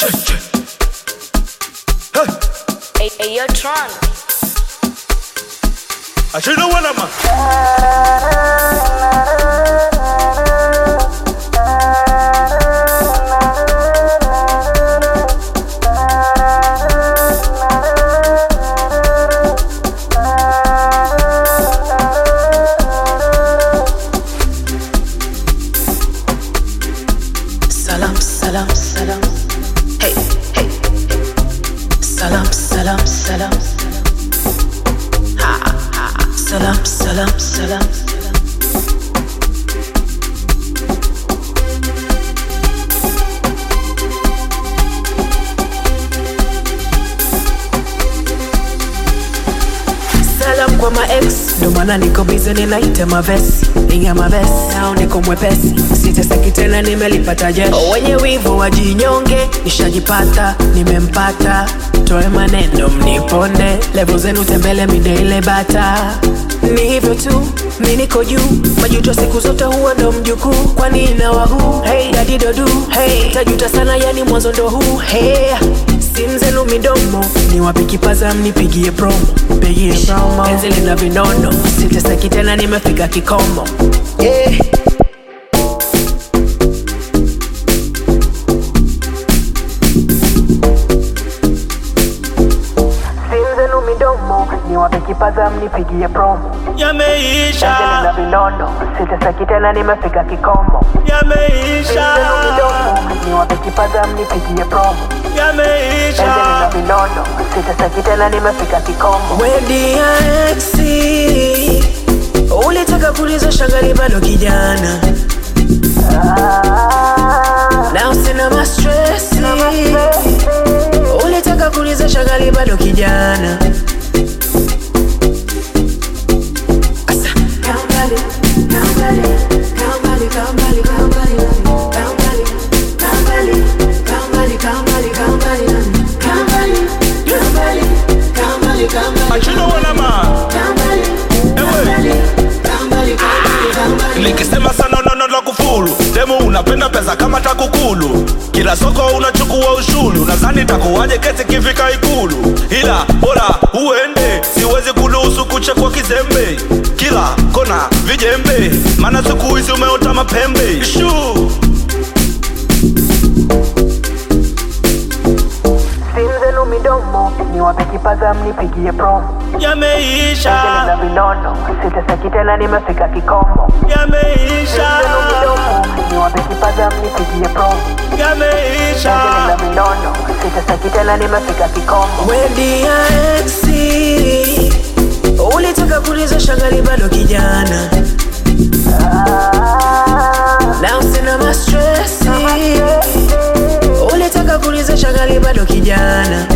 Hey, hey, yo, Tron. Achino wana ma. Salam, salam, salam. Hey, hey. Salam, salam, salam. Ha, ha. Salam, salam, salam. Salam kwa ma ex ndo maana niko bize ninaita mavesi ingia mavesi au niko mwepesi siteseki tena nimelipata jeshi wenye wivu wajinyonge nishajipata nimempata toe maneno mniponde levo zenu tembele mideile bata ni hivyo tu mi niko juu majuto siku zote huwa ndo mjukuu kwani inawahu hey, dadidodu hey, tajuta sana yani mwanzo ndo huu hey simu zenu midomo ni wapi kipaza mnipigie promo pigie promo enzi lina vinono siteseki tena nimefika kikomo yeah. simu zenu midomo ni wapi kipaza mnipigie promo enzi Yameisha, lina vinono siteseki tena nimefika kikomo yameisha, Simu zenu midomo ni wapi kipaza mnipigie promo yameisha. vinono sitasaki tena nimefika kikomo wedi ya exi ulitaka kuliza shangali bado kijana na usina mastresi ulitaka kuliza shangali bado kijana Asa. Achino wana ma. Ewe. Nikisema sana nono la kufuru Demu unapenda pesa kama takukulu Kila soko unachukua ushuru Nadhani takuwaje kesi kifika ikulu Ila bora uende Siwezi kuruhusu kuchekwa kizembe Kila kona vijembe Maana siku hizi umeota mapembe Shuu simu zenu midomo ni wape kipaza mnipigie promo Yameisha, na vinono sitasaki tena nimefika kikomo yameisha, zenu midomo ni wape kipaza mnipigie promo yameisha na vinono sitasaki tena nimefika kikomo wedi ya exi ulitaka kuliza shangali bado kijana na usina mastresi ulitaka kuliza shangali bado kijana